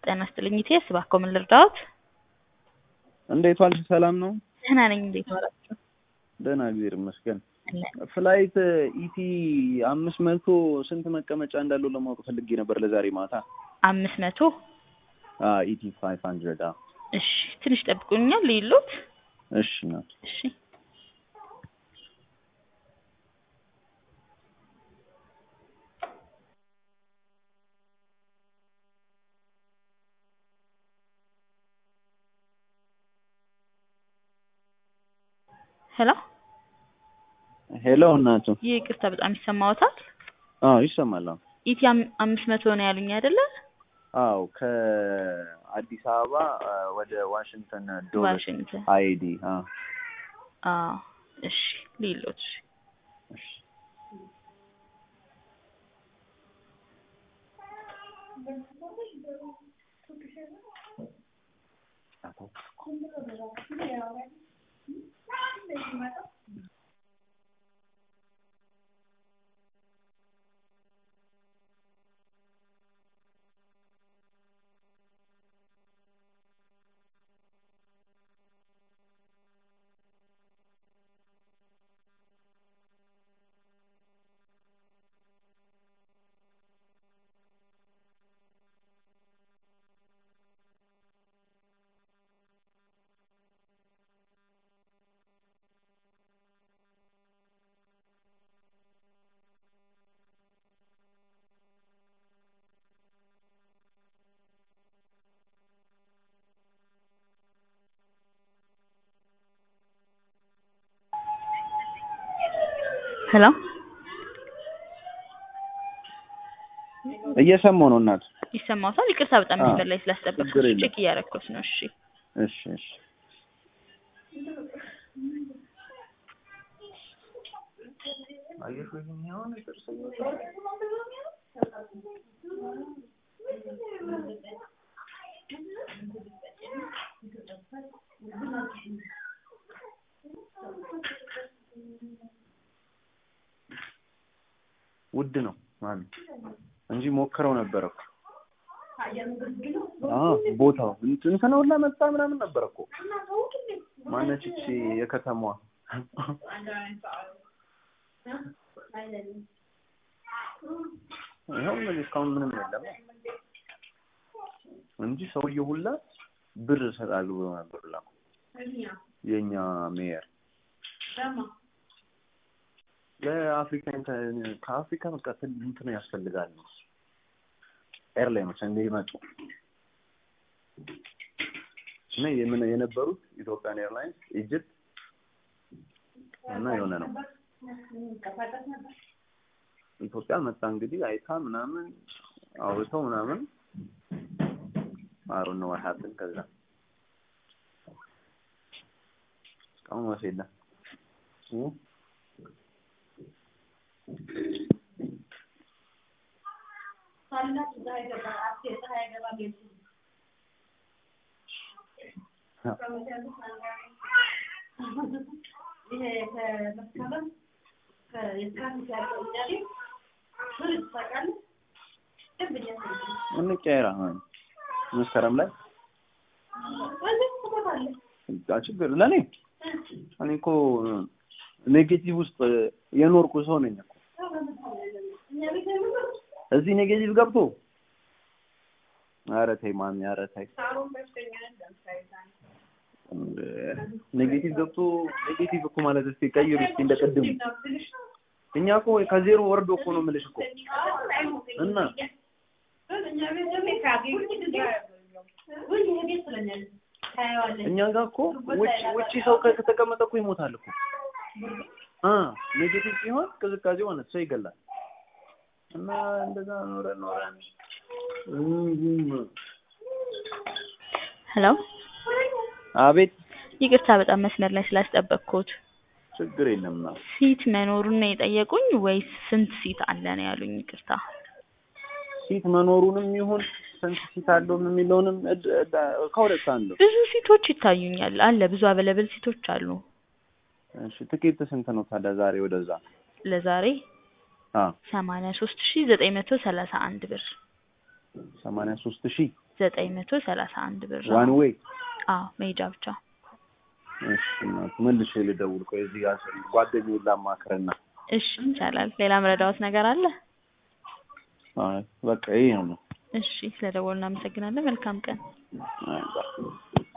ጤና ይስጥልኝ ኢቴስ እባክዎ ምን ልርዳዎት? እንዴት ዋልሽ? ሰላም ነው? ደህና ነኝ። እንዴት ዋላችሁ? ደህና እግዚአብሔር ይመስገን። አለን። ፍላይት ኢቲ አምስት መቶ ስንት መቀመጫ እንዳለው ለማወቅ ፈልጌ ነበር ለዛሬ ማታ። አምስት መቶ ኢቲ ፋይቭ ሀንድረድ እሺ፣ ትንሽ ጠብቁኛል ይሉት። እሺ ናት። እሺ ሄሎ፣ ሄሎ እናቱ። ይህ ይቅርታ በጣም ይሰማዎታል? አዎ ይሰማል። አዎ ኢቲ አም- አምስት መቶ ነው ያሉኝ አይደለ? አዎ ከአዲስ አበባ አ፣ ወደ ዋሽንግተን ዶቨር ዋሽንግተን። አይዲ አዎ አዎ እሺ፣ ሊሉት እሺ ሄሎ፣ እየሰማሁ ነው እናቱ። ይሰማዎታል? ይቅርታ በጣም አዎ፣ መስመር ላይ ስላስጠበቅኩት ችግር የለም። ቼክ እያረኩት ነው። እሺ እሺ እሺ አየሽ ወይ የሚሆን ጥርስ ውድ ነው ማለት እንጂ ሞክረው ነበር እኮ አዎ ቦታው እንትን እንትን ሁላ መጣ ምናምን ነበር እኮ ማነች እቺ የከተማዋ ይኸው እንግዲህ እስካሁን ምንም የለም እንጂ ሰውዬው ሁላ ብር እሰጣለሁ ብሎ ነበር ሁላ የእኛ ሜየር ለአፍሪካ ኢንተ- ከአፍሪካ በቃ ትን- እንትን ያስፈልጋል ኤርላይኖች እንዲመጡ እና የምን የነበሩት ኢትዮጵያን ኤርላይንስ ኢጅፕት እና የሆነ ነው ኢትዮጵያ መጣ እንግዲህ አይታ ምናምን አውርተው ምናምን አሩ ነው ሀብን ከዛ እስካሁን ወስ የለም እ? እንቀያየር አሁን መስከረም ላይ አ ችግር ለኔ እኔ እኮ ኔጌቲቭ ውስጥ የኖርኩ ሰው ነኝ እኮ እዚህ ኔጌቲቭ ገብቶ ኧረ ተይ ማሚ ኧረ ተይ እንደ ኔጌቲቭ ገብቶ ኔጌቲቭ እኮ ማለት እስኪ ቀይሩ እስኪ እንደ ቅድሙ እኛ እኮ ከዜሮ ወርዶ እኮ ነው የምልሽ እኮ እና እኛ ጋር እኮ ውጭ ውጭ ሰው ከ- ከተቀመጠ እኮ ይሞታል እኮ አ ኔጌቲቭ ሲሆን ቅዝቃዜ ሆነ ሰው ይገላል። እና እንደዛ ኖረን ኖረን እም፣ ሄሎ፣ አቤት ይቅርታ በጣም መስመር ላይ ስላስጠበቅኩት። ችግር የለም ና ሲት መኖሩን ነው የጠየቁኝ ወይስ ስንት ሲት አለ ነው ያሉኝ? ይቅርታ ሲት መኖሩንም ይሁን ስንት ሲት አለውም የሚለውንም እድ- እድ- ከሁለት አንዱ ብዙ ሲቶች ይታዩኛል። አለ ብዙ አበለብል ሲቶች አሉ። እሺ ትኬት ስንት ነው ታዲያ ዛሬ ወደዛ ለዛሬ አ ሰማንያ ሶስት ሺ ዘጠኝ መቶ ሰላሳ አንድ ብር ሰማንያ ሶስት ሺህ ዘጠኝ መቶ ሰላሳ አንድ ብር ዋን ዌይ አዎ መሄጃ ብቻ እሺ እናት መልሼ ልደውል ቆይ እዚህ ጋር ጓደኛዬን ላማክርና እሺ ይቻላል ሌላ ምረዳዎት ነገር አለ አይ በቃ ይሄ ነው እሺ ስለደወሉ እናመሰግናለን መልካም ቀን አይ በቃ